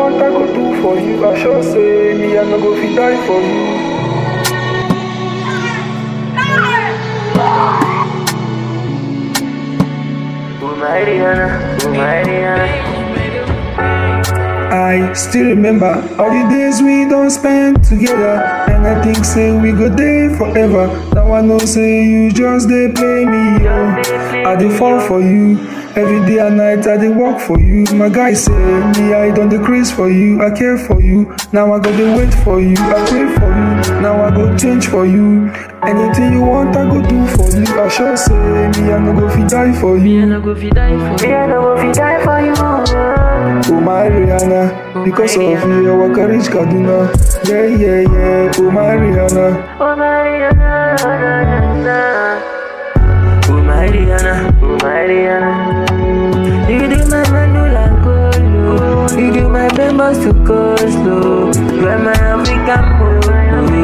want, I go do for you. I sure say me, I no go fit die for you. I still remember all the days we don't spend together And I think say we go there forever Now I know say you just they play me yo. I dey fall for you Every day and night I dey work for you My guy say me I don't decrease for you I care for you Now I go dey wait for you I pray for you Now I go change for you Anything you want I go do for you I sure say me I no go fit die for you no go fit die for Me, I no go fit die for you. Oh my Rihanna, because of you I walk a reach Kaduna. Yeah, yeah, yeah. Oh my Rihanna, Oh, Mariana, na, na. Oh my Rihanna, Oh, Mariana. you do my mandula colo, you do my bambas to coastal, you are my African boy.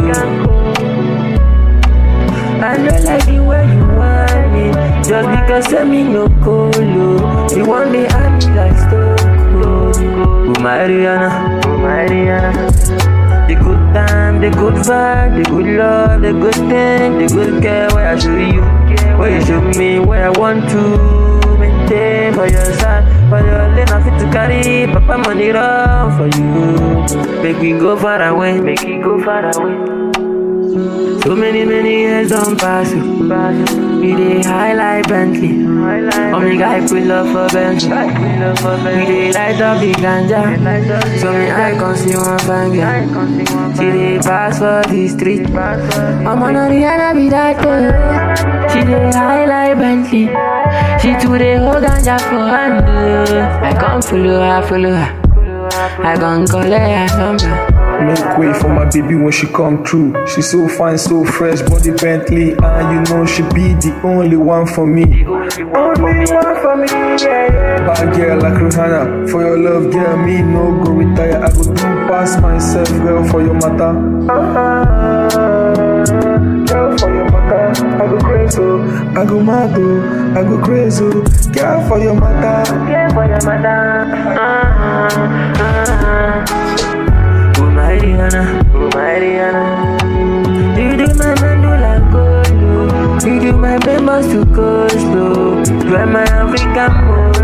I know like the way you want it, just because of me no colo, you want the army like Stone Oh my Rihanna, Oh, Mariana. the good time, the good vibe, the good love, the good thing, the good care where I show you, where you show me where I want to maintain for your side, for your lane I fit to carry, papa money run for you, make we go far away, Make it go far away. so many many years don't pass you, we dey high like Bentley, Highlight. oh me guy pull up for Bentley, We love for we baby. dey light up the ganja, so me I can see one fine girl, she dey pass for the street. I'm on Rihanna be that girl. She dey high like Bentley. She too dey hold ganja for hand. oh. I come follow her, follow her. I gon' collect her number. make way for my baby when she come through. She so fine, so fresh, body Bentley, and you know she be the only one for me. Only one for me, yeah, yeah. Bad girl like Rihanna, for your love, girl, me no go retire. I go do pass myself, girl, for your matter. Uh-huh. Girl, for your matter, I go crazy, oh. I go mad, oh. I go crazy, oh. girl, for your matter. Yeah, for your mother. Uh-huh, uh-huh. Oh my Rihanna, Oh, Mariana. you do my mandula colo. You do my bambas to coastal. You are my African boy.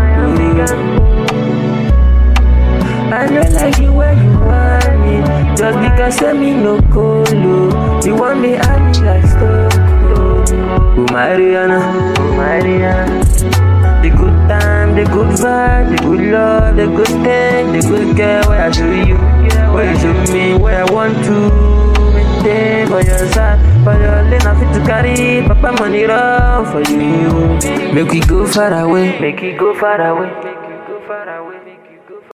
I know like you where you want me Just because of me no colo You want me army like Stone Oh my Rihanna, Oh, Mariana. The good time, the good vibe, the good love, the good thing, the good girl Where I show you, where you show me Where I want to maintain for your side For your lane I fit to carry Papa money run for you Make we go far away Make it go far away.